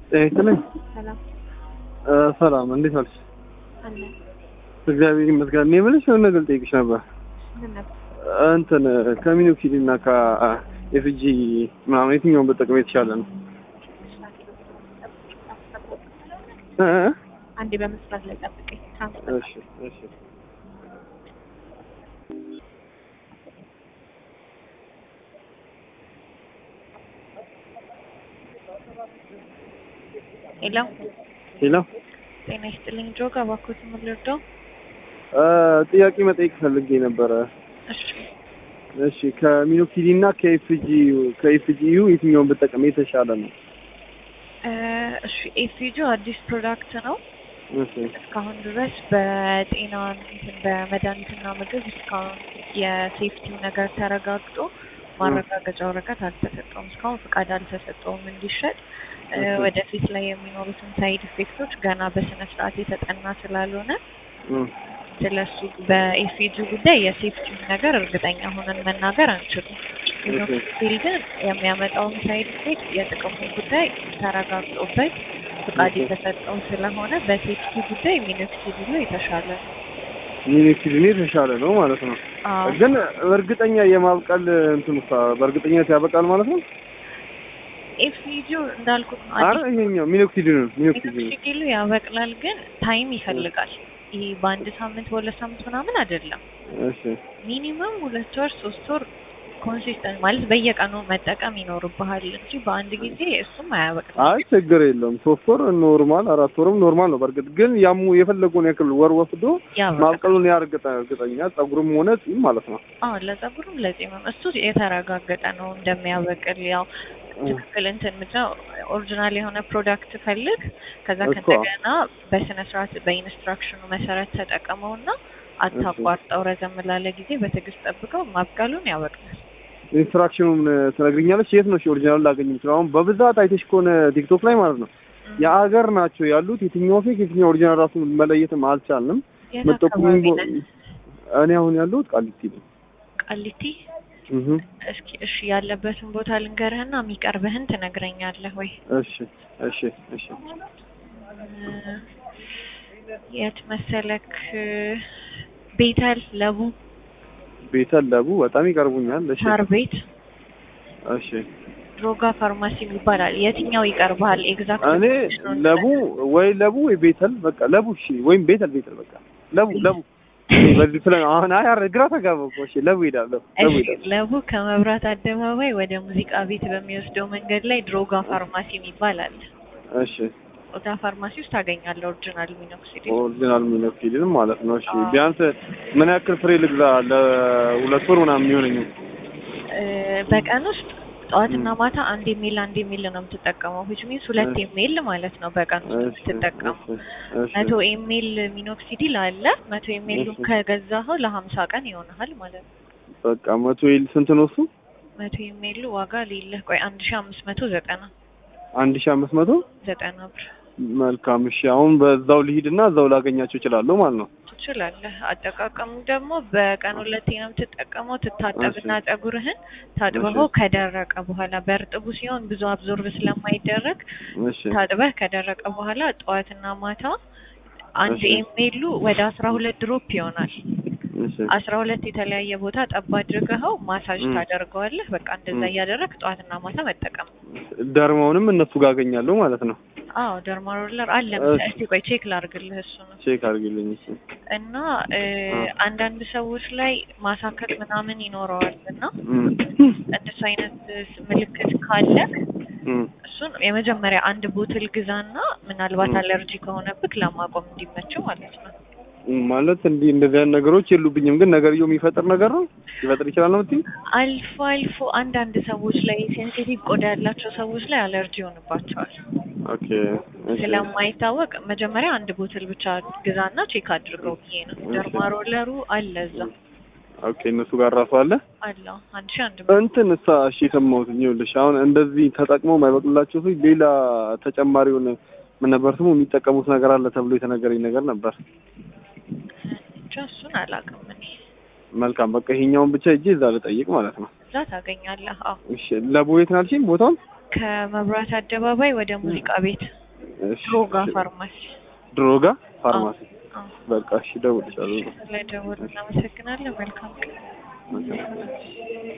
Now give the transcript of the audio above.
ጤና ይስጥልኝ። ሰላም እ ሰላም እንዴት ዋልሽ? አለ እግዚአብሔር ይመስገን። እኔ የምልሽ የሆነ ነገር ልጠይቅሽ ነበር። ምን ነበር? እንትን ከሚኖክሲድ እና ከኤፍጂ ምናምን የትኛውን በጠቅም የተሻለ ነው? እ እ? አንዴ በመስራት ላይ ጠብቀኝ። ትራንስፈር እሺ እሺ ሄሎ፣ ሌላ ጤና ይስጥልኝ። ጆጋ እባክዎት ምን ልርዳው? እ ጥያቄ መጠየቅ ፈልጌ ነበረ። እሺ እሺ ከሚኖክሲድ እና ከኤፍጂ ከኤፍጂዩ የትኛውን በጠቅም የተሻለ ነው? እ እሺ ኤፍጂ አዲስ ፕሮዳክት ነው። እሺ እስካሁን ድረስ በጤና እንትን በመድኃኒትና ምግብ እስካሁን የሴፍቲው ነገር ተረጋግጦ ማረጋገጫ ወረቀት አልተሰጠውም። እስካሁን ፍቃድ አልተሰጠውም እንዲሸጥ። እ ኦኬ። ወደፊት ላይ የሚኖሩትን ሳይድ ኢፌክቶች ገና በስነ ስርዓት የተጠና ስላልሆነ እ ስለሱ በኤፍጂ ጉዳይ የሴፍቲው ነገር እርግጠኛ ሆነን መናገር አንችልም። ሚኖክሲዲል ግን የሚያመጣውን ሳይድ ኢፌክት የጥቅሙን ጉዳይ ተረጋግጦበት ፍቃድ ኦኬ። የተሰጠው ስለሆነ በሴፍቲ ጉዳይ ሚኖክሲዲሉ የተሻለ ነው። ሚኖክሲድ የተሻለ ነው ማለት ነው። አዎ ግን እርግጠኛ የማብቀል እንትን ውስጥ በእርግጠኝነት ያበቃል ማለት ነው? ኤፍጂው እንዳልኩት ነው። አረ ይሄኛው ሚኖክሲድ ነው ሚኖክሲድ ነው። ሚኖክሲዲሉ ያበቅላል፣ ግን ታይም ይፈልጋል። ይሄ በአንድ ሳምንት በሁለት ሳምንት ምናምን አይደለም። እሺ ሚኒመም ሁለት ወር ሶስት ወር ኮንሲስተንት ማለት በየቀኑ መጠቀም ይኖርብሃል እንጂ በአንድ ጊዜ እሱም አያበቅልም። አይ ችግር የለውም። ሶስት ወር ኖርማል፣ አራት ወርም ኖርማል ነው። በእርግጥ ግን ያሙ የፈለገውን ያክል ወር ወስዶ ያበቅላል። ማብቀሉን ያርግጠ እርግጠኛ ጸጉርም ሆነ ጺም ማለት ነው። አዎ ለጸጉርም ለጺምም እሱ የተረጋገጠ ነው እንደሚያበቅል። ያው ትክክል እንትን ምንድነው ኦሪጂናል የሆነ ፕሮዳክት ፈልግ፣ ከዛ እኮ። ከእንደገና በስነ ስርዓት በኢንስትራክሽኑ መሰረት ተጠቀመውና አታቋርጠው። ረዘም ላለ ጊዜ በትዕግስት ጠብቀው ማብቀሉን ያበቅላል። ኢንስትራክሽኑን ትነግሪኛለች? የት ነው ኦሪጂናል ላገኝ የምችለው? አሁን በብዛት አይተሽ ከሆነ ቲክቶክ ላይ ማለት ነው የአገር ናቸው ያሉት። የትኛው ፌክ የትኛው ኦሪጂናል ራሱ መለየትም አልቻልንም። የት መጠቁም አካባቢ ነህ? እኔ አሁን ያለሁት ቃሊቲ ነው። ቃሊቲ። እህ እስኪ እሺ ያለበትን ቦታ ልንገርህና የሚቀርብህን ትነግረኛለህ ወይ? እሺ እሺ እሺ እ የት መሰለክ? ቤተል ለቡ ቤተል ለቡ በጣም ይቀርቡኛል። እሺ ሳር ቤት እሺ ድሮጋ ፋርማሲ ይባላል። የትኛው ይቀርብሃል? ኤግዛክት እኔ ለቡ ወይ ለቡ ወይ ቤተል በቃ ለቡ እሺ፣ ወይም ቤተል ቤተል በቃ ለቡ ለቡ እኔ በዚህ ስለ አሁን አይ አረ ግራ ተጋባሁ እኮ። እሺ ለቡ ሄዳለሁ ለቡ እሺ ሄዳለሁ። ለቡ ከመብራት አደባባይ ወደ ሙዚቃ ቤት በሚወስደው መንገድ ላይ ድሮጋ ፋርማሲ የሚባል አለ። እሺ ኦዳ ፋርማሲ ውስጥ ታገኛለህ ኦሪጂናል ሚኖክሲዲል። ኦሪጂናል ሚኖክሲድን ማለት ነው። እሺ አዎ። ቢያንስ ምን ያክል ፍሬ ልግዛ ለሁለት ወር ምናምን የሚሆነኝ? እ በቀን ውስጥ ጠዋትና ማታ አንድ የሚል አንድ የሚል ነው የምትጠቀመው which means ሁለት እሺ። የሚል ማለት ነው በቀን ውስጥ እሺ የምትጠቀመው። እሺ መቶ ኢሜል ሚኖክሲዲል አለ። መቶ ኢሜሉን እሺ። ከገዛኸው ለሀምሳ ቀን ይሆናል ማለት ነው። በቃ መቶ ይል ስንት ነው እሱ? መቶ ኢሜሉ ዋጋ ሌለህ ቆይ አንድ ሺ አምስት መቶ ዘጠና አንድ ሺህ አምስት መቶ ዘጠና ብር መልካም። እሺ አሁን በዛው ልሂድና እዛው ላገኛቸው እችላለሁ ማለት ነው። ትችላለህ። አጠቃቀሙ ደግሞ በቀን ሁለቴ ነው የምትጠቀመው። ትታጠብና ፀጉርህን ታጥበኸው ከደረቀ በኋላ በእርጥቡ ሲሆን ብዙ አብዞርብ ስለማይደረግ እሺ ታጥበህ ከደረቀ በኋላ ጠዋትና ማታ አንድ እሺ። ኢሜሉ ወደ አስራ ሁለት ድሮፕ ይሆናል። እሺ አስራ ሁለት የተለያየ ቦታ ጠብ አድርገኸው ማሳጅ ም። ታደርገዋለህ። በቃ እንደዛ ም። እያደረግ ጠዋትና ማታ መጠቀም። ደርማውንም እነሱ ጋር አገኛለሁ ማለት ነው። አዎ ደርማ ሮለር አለ እሺ። መሰለኝ። እስቲ ቆይ ቼክ ላድርግልህ እሱ ነው ቼክ አድርጊልኝ። እሺ እና እ አ። አንዳንድ ሰዎች ላይ ማሳከል ምናምን ይኖረዋል እና እም እንደሱ አይነት ምልክት ካለ እም እሱን የመጀመሪያ አንድ ቦትል ግዛና ምናልባት ም። አለርጂ ከሆነብክ ለማቆም እንዲመቸው ማለት ነው። ማለት እንዲህ እንደዚህ አይነት ነገሮች የሉብኝም፣ ግን ነገርየው የሚፈጥር ነገር ነው ሊፈጥር ይችላል ነው የምትይኝ? አልፎ አልፎ አንዳንድ ሰዎች ላይ ሴንሲቲቭ ቆዳ ያላቸው ሰዎች ላይ አለርጂ ይሆንባቸዋል። ኦኬ እሺ ስለማይታወቅ መጀመሪያ አንድ ቦትል ብቻ ግዛና ቼክ አድርገው ብዬ ነው። እሺ። ደርማሮለሩ አለ እዛ ኦኬ እነሱ ጋር ራሱ አለ አለው አንድ ሺህ አንድ መቶ እንትን እሳ እሺ የሰማሁት ይኸውልሽ አሁን እንደዚህ ተጠቅመው የማይበቅላቸው ሰዎች ሌላ ተጨማሪ የሆነ ምን ነበር ስሙ የሚጠቀሙት ነገር አለ ተብሎ የተነገረኝ ነገር ነበር። ብቻ እሱን አላውቅም እኔ። መልካም በቃ ይሄኛውን ብቻ እጄ እዛ ልጠይቅ ማለት ነው። እዛ ታገኛለህ። አዎ እሺ ለቦ የት ናልሽኝ ቦታውን? ከመብራት አደባባይ ወደ ሙዚቃ ቤት እሺ፣ ድሮጋ እሺ። ፋርማሲ ድሮጋ ፋርማሲ አዎ። በቃ እሺ፣ እደውልልሻለሁ። ላይ ደውል። እናመሰግናለን። መልካም ቀን። መልካም